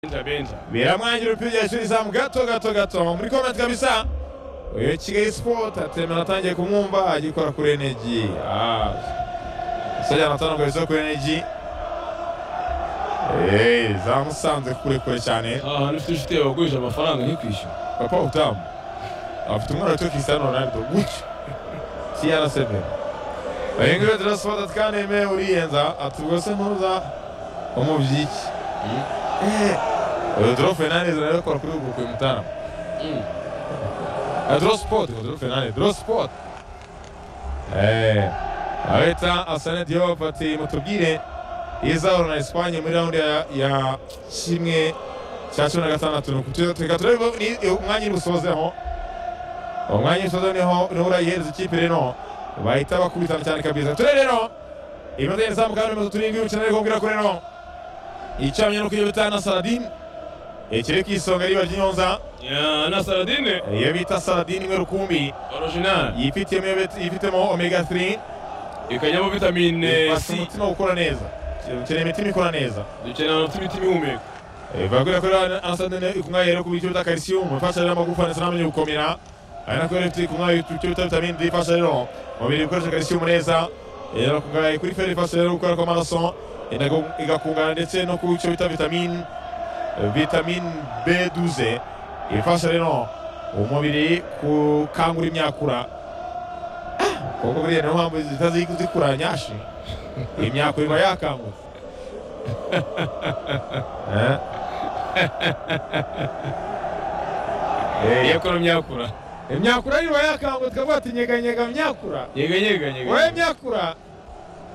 Benja Benja biramwangira umupira yashyira izamu gato gato gato muri komenti kabisa uyu kigali sipoti atemera atangiye kumwumva agikora kuri enegi umusore anatanga ibizo kuri enegi eee zamusanze kure kure cyane aha hantu ufite inshuti yawe wagurije amafaranga ntikwishyura papa utamu afite umwana witwa Cristiano Ronaldo gutyo CR7 bayengere turasifata twaneme uriyenza ati rwose ntuza umubyiki Rodro Fernandes rero kwa kuri ubwo kwimutana Rodro Sport Rodro Fernandes Rodro Sport eh Areta Asane Diop ati mutubwire izahura na Espanye muri round ya ya kimwe cya cumi na gatandatu nuko tuza tureba umwanya uri busoze aho umwanya usoza niho niho urayihereza ikipe rero bahita bakubitana cyane kabisa ture rero imaze izamuka hano imaze turindwi umukino ariko mbwira ko rero icamye no kuyobita na Saladin ikiri ku isonga riba ry'Inyonza Ya, na saradine iyo bita Saladin imwe rukumbi original yifitemo yifitemo omega 3 ikajyamo vitamine ifasha c umutima gukora neza ukeneye imitima ikora neza dukenera no gutuma imitima ihumeka bagura kuri Asadine ikungahaye rero ku bice bita calcium ifasha rero amagufa ndetse n'amenyo gukomera ari nako rero ifite ikungahaye ku bice bita vitamine D ifasha rero umubiri gukoresha calcium neza rero ikungahaye kuri fer ifasha rero gukora kw'amaraso inago- igakungana ndetse no ku bice bita vitamine vitamine B12 ifasha rero umubiri gukangura imyakura Ah, kuko buriya niyo mpamvu zihita zi- zikura nyashi imyakura iba yakangutse Eh? Eh, yakora myakura imyakura niba yakangutse ukavuga ati nyeganyega myakura nyeganyega wowe nyeganyega myakura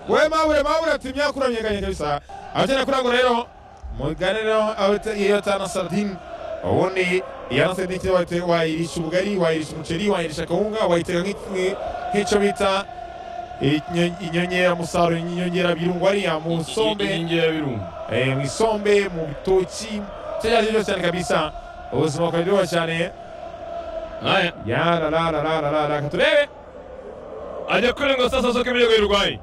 wowe mabure mabure ati myakura nyeganyega bisa abakeneye kurangura rero mugane rero abata- iyo tana sardine ubundi iyo na sardine cyangwa wayite- wayirisha ubugari wayirisha umuceri wayirisha kawunga wayiteka nk'iki- nk'icyo bita inyo- inyongeramusaruro inyongerabirungo ariya mu sombe inyongerabirundo Eh, mu isombe mu bitoki icyo ari cyo cyose cyane kabisa ubuzima bwawe buryoha cyane haya yarararararara reka turebe ajya kure ngo sasa soka imirego y'urwayi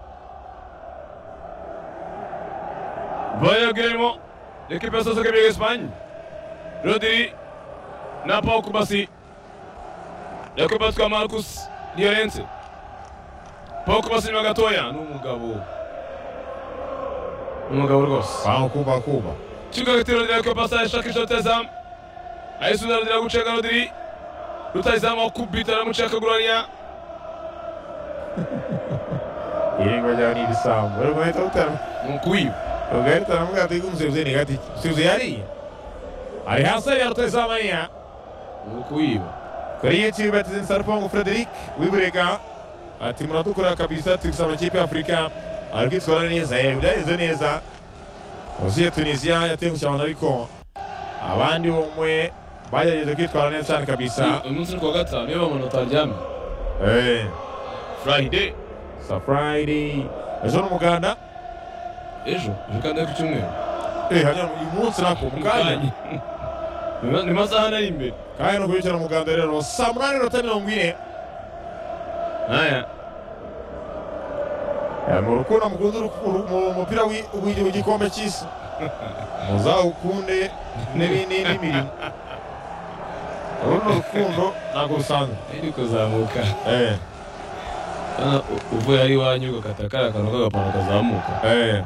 bayaguyemo ekipa ya sasa imirego y'esipanye rodiri na paul kubasi yakubatswa marcus diorense paul kubasi inyuma gatoya ni umugabo Ni umugabo rwose bangu kuba kuba Chico Gatiro Rodiri yakubasa ashaka ishoti yazamu ayisubiza rodiri agucega rodiri rutayizamu akubita aramuca akaguranya iringwa ryawe ni ibisambo rero ugahita utara ni ukwiba ugahita aramubwira ati umuseruzi ni gati umuseruzi yariye ari hasi ariya rutayisamaniya ni ukwiba kuri youtube ati nsarifongo frederic wiburega ati muradukora kabisa tubisa amakipe ya afurika ari kwitwara neza yewe byagenze neza uziye tunisiya yatengusha abantu ariko abandi bomwe bagerageje kwitwara neza cyane kabisa uyu munsi ni kuwa gatanu niyo bamuntu ataryamye Eh, friday sa friday ejo ni umuganda ejo ejo kandi ari ku cyumweru Eh, hanyuma uyu munsi nako umuganda Ni- ni amasaha nari imbere kandi no kubicara umuganda rero saa munani n'iminota mirongo ine aya Eh, mu rukundo mukunde uruku- mu umupira w'i- w'i- w'igikombe cy'isi muzawukunde n'ibindi n'imirimo uru ni urukundo ntabwo rusanzwe ari kuzamuka Eh, Hano u- uvuye ari iwanyu ugakata kariya kantu k'agapantaro kazamuka eh,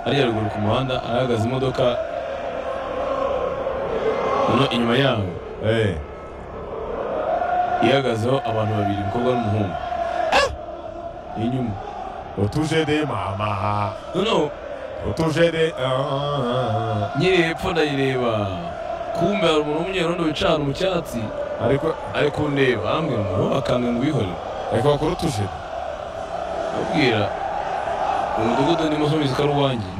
hariya ruguru ku muhanda ahagaze imodoka noneho inyuma yaho eh. ihagazeho abantu babiri umukobwa n'umuhungu inyuma utuje de mama noneho utuje de ah, ah, nyiri hepfo ndayireba kumbe hari umuntu w'umunyerondo wicaye ahantu mu cyatsi ah. ariko ari kundeba arambwira ngo wowe akantu ngwihorere ariko bakora utuje de abwira umudugudu ndimo nsubiza ko ari uwanjye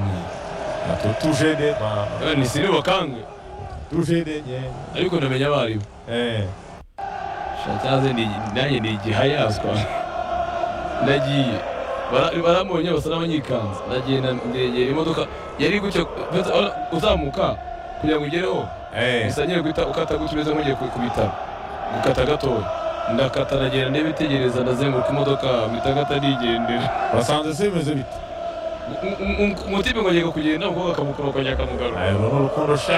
ati utuje de mama Eh, ni siri bakangwe utuje de nye ariko ndamenya abo ari bo eh Sha cyaze ni- nanjye ni igihayaswa ndagiye Bara- barambonye basa n'abanyikanze ndagenda ndegera imodoka yari gutya ndetse ura- uzamuka kugira ngo ugereho eh bisa nyine guhita ukata gutya umeze nk'ugiye ku ku bitaro gukata gatoya ndakata ndagenda ndebitegereza ndazenguruka imodoka mpita gata nigendera basanze se bimeze bite umutima ngo agiye kugenda umukobwa akamukorokanya akamugarura uru ni urukundo sha